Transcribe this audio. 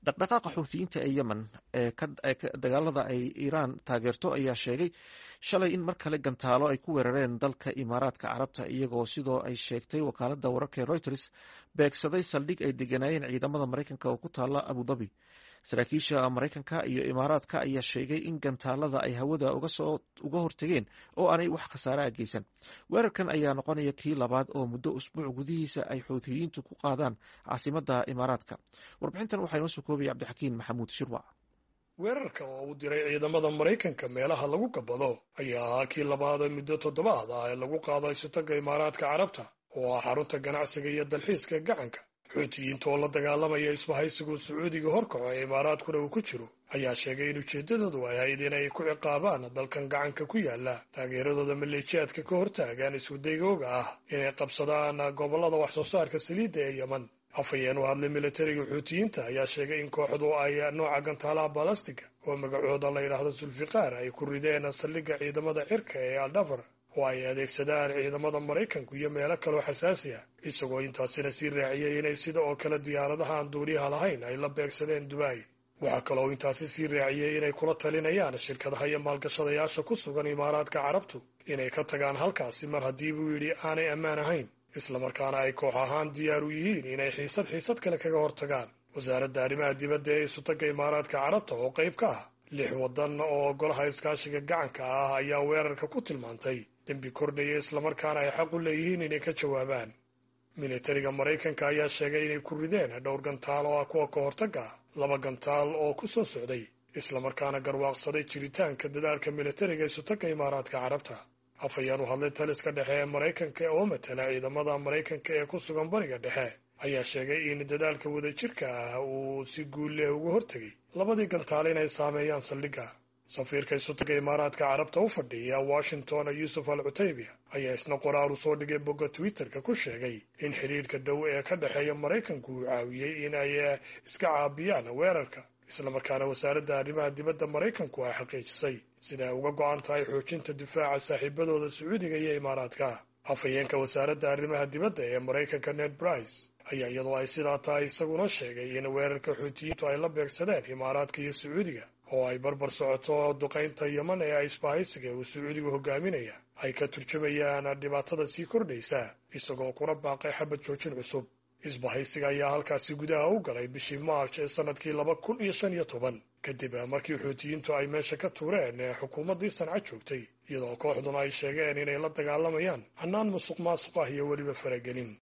dhaqdhaqaaqa xuuthiyiinta ee yemen ee dagaalada ay iiraan taageerto ayaa sheegay shalay in mar kale gantaalo ay ku weerareen dalka imaaraadka carabta iyagoo sidoo ay sheegtay wakaalada wararka ee reuters beegsaday saldhig ay deganaayeen ciidamada maraykanka oo ku taala abudabi saraakiisha maraykanka iyo imaaraadka ayaa sheegay in gantaalada ay hawada uga hortageen oo aanay wax khasaaraha geysan weerarkan ayaa noqonaya kii labaad oo muddo usbuuc gudihiisa ay xuuthiyiintu ku qaadaan caasimada imaaraadka warbixintan waxaa inoo soo koobaya cabdixakiin maxamuud shirwac weerarka oo uu diray ciidamada maraykanka meelaha lagu gabado ayaa ahaa kii labaad ee muddo toddobaad ah ee lagu qaado isutaga imaaraadka carabta oo ah xarunta ganacsiga iyo dalxiiska gacanka xuutiyiinta oo la dagaalamaya isbahaysigu sacuudiga horkaco ee imaaraadkuna uu ku jiro ayaa sheegay in ujeeddadoodu ay ahayd inay ku ciqaabaan dalkan gacanka ku yaala taageeradooda maleeshiyaadka ka hortaagaan iskudaygooga ah inay qabsadaan gobollada wax soo saarka saliidda ee yemen afhayeen u hadlay militariga xuutiyiinta ayaa sheegay in kooxdu ay nooca gantaalaha balastiga oo magacooda la yidhaahdo sulfiqaar ay ku rideen saldhigga ciidamada cirka ee aldhafar oo ay adeegsadaan ciidamada maraykanku iyo meelo kaloo xasaasi ah isagoo intaasina sii raaciyey inay sida oo kale diyaaradaha aan duuriyaha lahayn ay la beegsadeen dubai waxaa kaloo intaasi sii raaciyey inay kula talinayaan shirkadaha iyo maalgashadayaasha ku sugan imaaraadka carabtu inay ka tagaan halkaasi mar haddii buu yidhi aanay ammaan ahayn islamarkaana ay koox ahaan diyaar u yihiin inay xiisad xiisad kale kaga hortagaan wasaaradda arrimaha dibadda ee isutagga imaaraadka carabta oo qayb ka ah lix waddan oo golaha iskaashiga gacanka ah ayaa weerarka ku tilmaantay dembi kordhaya islamarkaana ay xaq u leeyihiin inay ka jawaabaan militariga maraykanka ayaa sheegay inay ku rideen dhowr gantaal oo ah kuwa ka hortagga ah laba gantaal oo ku soo socday islamarkaana garwaaqsaday jiritaanka dadaalka militariga isutagga imaaraadka carabta afhayeen u hadlay taliska dhexe ee maraykanka oo matala ciidamada maraykanka ee ku sugan bariga dhexe ayaa sheegay in dadaalka wadajirka ah uu si guul leh uga hortegay labadii gantaal inay saameeyaan saldhigga safiirka isutaga imaaraadka carabta u fadhiya washington yuusuf al cutaybiya ayaa isna qoraar u soo dhigay bogga twitterka ku sheegay in xidhiidhka dhow ee ka dhexeeya maraykanku uu caawiyey in ay iska caabiyaan weerarka islamarkaana wasaaradda arrimaha dibadda maraykanku ay xaqiijisay sida ay uga go'an tahay xoojinta difaaca saaxiibadooda sacuudiga iyo imaaraadka afhayeenka wasaaradda arrimaha dibadda ee maraykanka ned brice ayaa iyadoo ay sidaa tahay isaguna sheegay in weerarka xuutiyiintu ay la beegsadeen imaaraadka iyo sacuudiga oo ay barbar socoto duqaynta yeman ee isbahaysiga uu sacuudigu hogaaminaya ay ka turjumayaan dhibaatada sii kordhaysa isagoo kuna baaqay xabad joojin cusub isbahaysiga ayaa halkaasi gudaha u galay bishii march ee sannadkii laba kun iyo shan iyo toban kadib markii xuutiyiintu ay meesha ka tuureen ee xukuumaddii sanca joogtay iyadoo kooxduna ay sheegeen inay la dagaalamayaan hannaan musuq maasuq ah iyo weliba faragelin